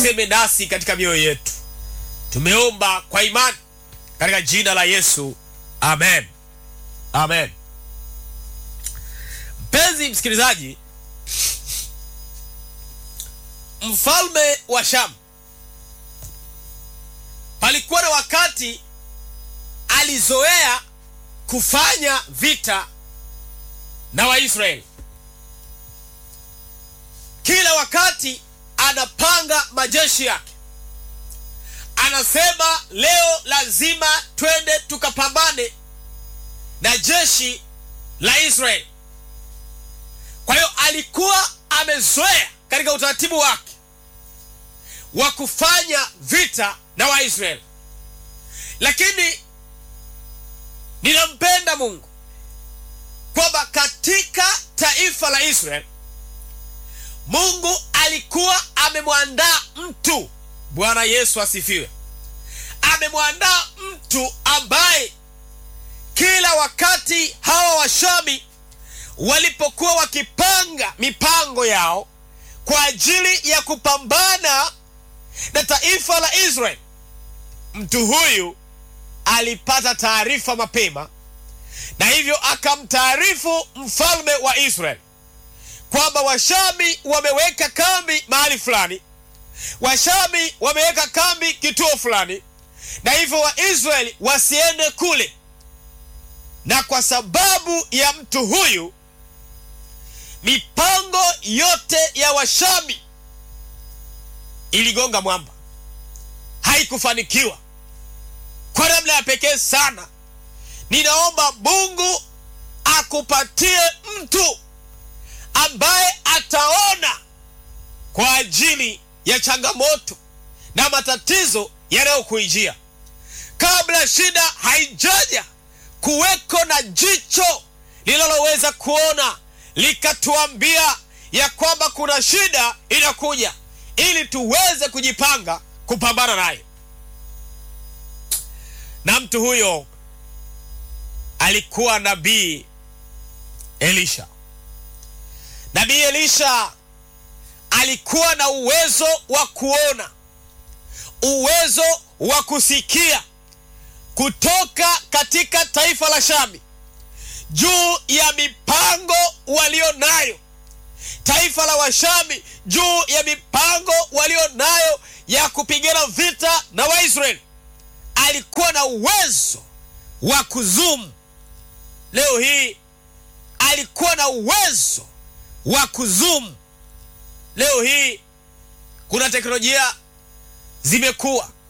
aseme nasi katika mioyo yetu. Tumeomba kwa imani katika jina la Yesu, amen, amen. Mpenzi msikilizaji, mfalme wa Shamu palikuwa na wakati alizoea kufanya vita na Waisraeli. Kila wakati anapanga majeshi yake, anasema leo lazima twende tukapambane na jeshi la Israeli. Kwa hiyo alikuwa amezoea katika utaratibu wake wa kufanya vita na Waisraeli, lakini ninampenda Mungu kwamba katika taifa la Israeli Mungu alikuwa amemwandaa mtu. Bwana Yesu asifiwe! Amemwandaa mtu ambaye kila wakati hawa Washami walipokuwa wakipanga mipango yao kwa ajili ya kupambana na taifa la Israeli, mtu huyu alipata taarifa mapema, na hivyo akamtaarifu mfalme wa Israeli kwamba Washami wameweka kambi mahali fulani, Washami wameweka kambi kituo fulani, na hivyo Waisraeli wasiende kule. Na kwa sababu ya mtu huyu, mipango yote ya Washami iligonga mwamba, haikufanikiwa kwa namna ya pekee sana. Ninaomba Mungu akupatie mtu ambaye ataona kwa ajili ya changamoto na matatizo yanayokuijia kabla shida haijaja, kuweko na jicho linaloweza kuona likatuambia ya kwamba kuna shida inakuja, ili tuweze kujipanga kupambana naye. Na mtu huyo alikuwa nabii Elisha. Nabii Elisha alikuwa na uwezo wa kuona, uwezo wa kusikia kutoka katika taifa la Shami juu ya mipango walio nayo, taifa la Washami juu ya mipango walio nayo ya kupigana vita na Waisraeli. Alikuwa na uwezo wa kuzumu. Leo hii alikuwa na uwezo wa kuzumu. Leo hii kuna teknolojia zimekuwa